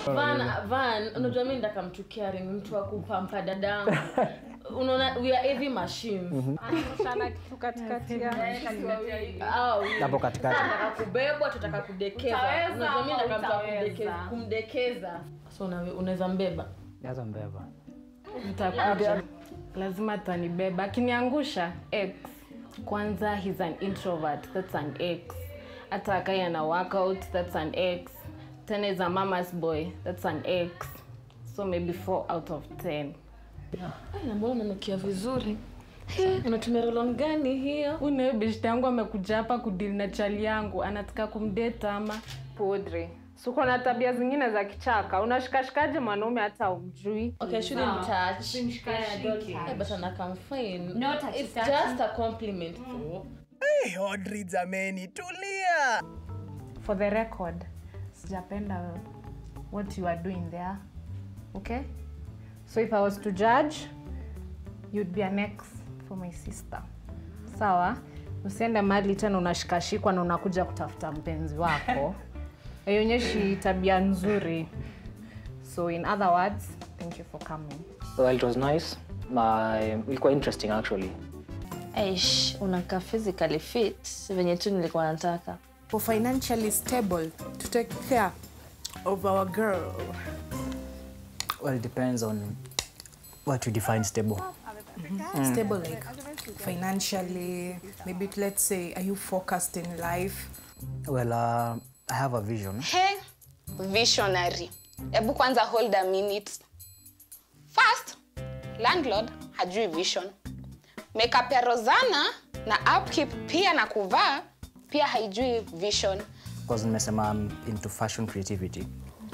Van, Van, unajua mimi ndaka mtu caring, mtu wa kupampa dadangu. Unaona we are heavy machines. Sana kitu katikati ya Au Hapo katikati. tunataka kubebwa, tunataka kudekeza. Utaweza Unajua mimi ama ndaka mtu wa utaweza? kudekeza, kumdekeza. So una- unaweza mbeba. Jaza mbeba. nitakuja lazima atanibeba akiniangusha x kwanza he's an introvert that's an x hata akai ana workout that's an x tena is a mama's boy that's an x so maybe 4 out of 10 Ai, na mbona unanukia vizuri? He, unatumia rolon gani hiyo? unayo beshte yangu amekuja hapa kudili na chali yangu anataka kumdeta ama podre suko na tabia zingine za kichaka unashikashikaje mwanaume hata umjui Okay, I shouldn't touch. Eh, but ana come fine. No touchy It's touchy. just a compliment though. Hey, Audrey jameni, tulia. for the record sijapenda what you are doing there okay so if i was to judge you'd be an ex for my sister sawa usiende mali tena unashikashikwa na unakuja kutafuta mpenzi wako haionyeshi tabia nzuri so in other words thank you for coming Well, it was nice. My, ilikuwa interesting actually. Aish, unakaa physically fit venye tu nilikuwa nataka. for financially stable to take care of our girl. Well, it depends on what you define stable. Stable like financially, maybe let's say, are you focused in life? Well, uh, I have a vision. He, visionary. Hebu kwanza hold a minute. First, landlord hajui vision. Makeup ya Rozana na upkeep pia na kuvaa pia haijui vision. Because nimesema I'm into fashion creativity.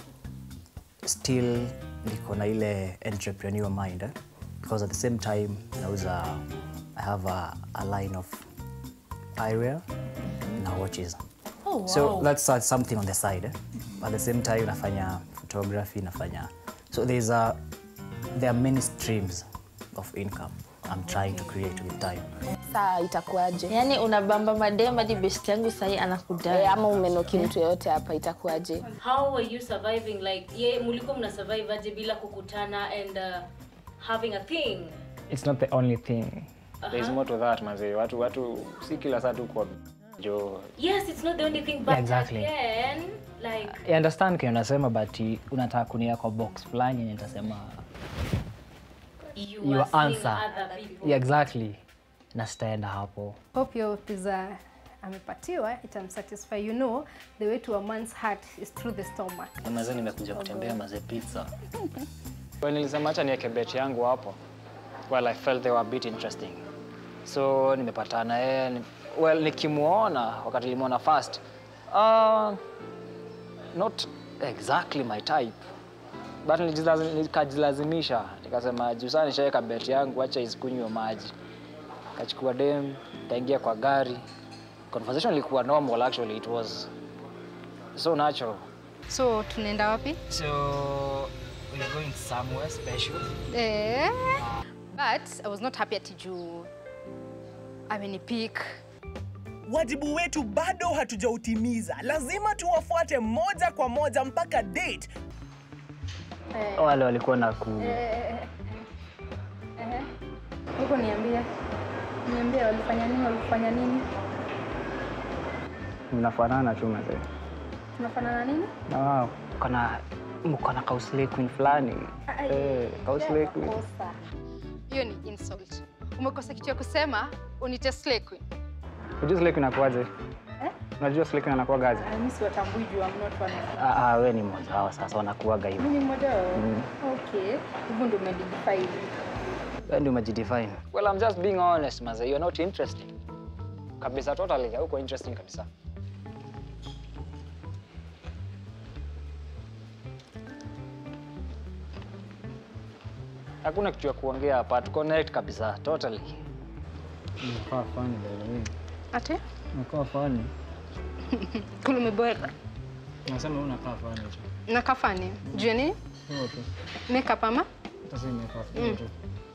Still niko na ile entrepreneur mind. Eh? Because at the same time, nauza, I have a, a line of eyewear na watches. Oh, wow. So that's uh, something on the side. Eh? At the same time, nafanya photography, nafanya. So there's a, there are many streams of income I'm trying to create with time. Saa itakuwaje? Yaani unabamba madem hadi best yangu sahii anakudai. E, ama umenoki mtu yeyote hapa itakuwaje? how were you surviving like ye mulikuwa mna survive aje bila kukutana and uh, having a thing it's not the only thing there is more to that manze watu watu si kila saa tu kwa jo yes it's not the only thing but Yeah, exactly. again like I understand kenye unasema but i- unataka kunia kwa box fulani yenye nitasema you your are seeing answer other people yeah, exactly na sitaenda hapo hope your pizza amepatiwa itamsatisfy you know the way to a man's heart is through the stomach Maze nimekuja kutembea maze pizza. well, nilisema hacha niweke bet yangu hapo well i felt they were a bit interesting so nimepatana yeye ni- well nikimwona wakati nilimwona first uh, not exactly my type but nilijilazi- nikajilazimisha nikasema juu saa nishaweka bet yangu acha isikunywe maji kachukua dem kaingia kwa gari conversation ilikuwa normal actually it was so natural so tunaenda wapi So we're going somewhere special. eh, but i was not happy ati juu amenipik Wajibu wetu bado hatujautimiza, lazima tuwafuate moja kwa moja mpaka date. wale walikuwa na ku huko niambia niambia walifanya nini walifanya nini mnafanana tu mazee tunafanana nini na wao kana mkona kausle queen fulani eh, kausle queen Kosa. hiyo ni insult umekosa kitu ya kusema unite slay queen unajua slay queen anakuaje unajua slay queen anakuwa gaje mi siwatambui juu I'm not one of them. ah ah, wewe ni mmoja wao sasa wanakuaga hivyo Mimi ni mmoja wao okay hivyo ndio umedefine wewe ndio umejidefine well i'm just being honest mazee you're not interesting kabisa totally hauko interesting kabisa hakuna kitu ya kuongea hapa tu connect kabisa totally Unakaa funny by the way. ate Unakaa funny. kule umeboeka Nasema unakaa funny tu. na kafani juu ya nini Hiyo tu. makeup ama Hata si umekaa funny tu.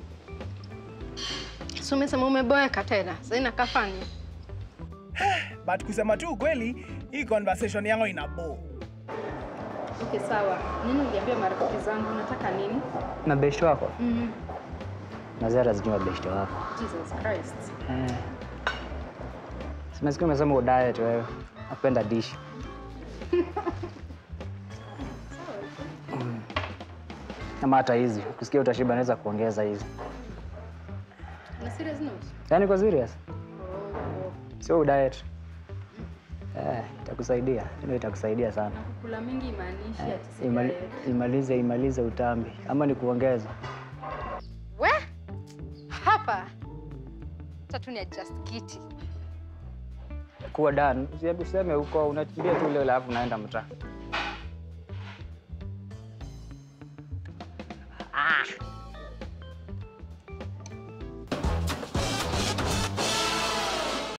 so umesema umeboeka tena sasa ina kafani But kusema tu ukweli, hii conversation yangu ina bo. Okay, sawa. Nini uliambia marafiki zangu? Unataka nini? Mabeshte wako? Mm. Nazara zijui mabeshte wako. Jesus Christ. Eh. Simesikia umesema udiet wewe. Napenda dish. Mm. Ama hata hizi. Kusikia utashiba naweza kuongeza hizi. Na serious note? Yaani kwa serious? Oh. Sio udiet. Eh, itakusaidia. Ndio itakusaidia sana. Kula mingi imaanishi ati si Imali, diet. imalize imalize utambi ama ni kuongeza. We? Hapa. Tatu ni adjust kiti. Kuwa done. Usiende useme huko unakimbia tu ile alafu unaenda mtaa.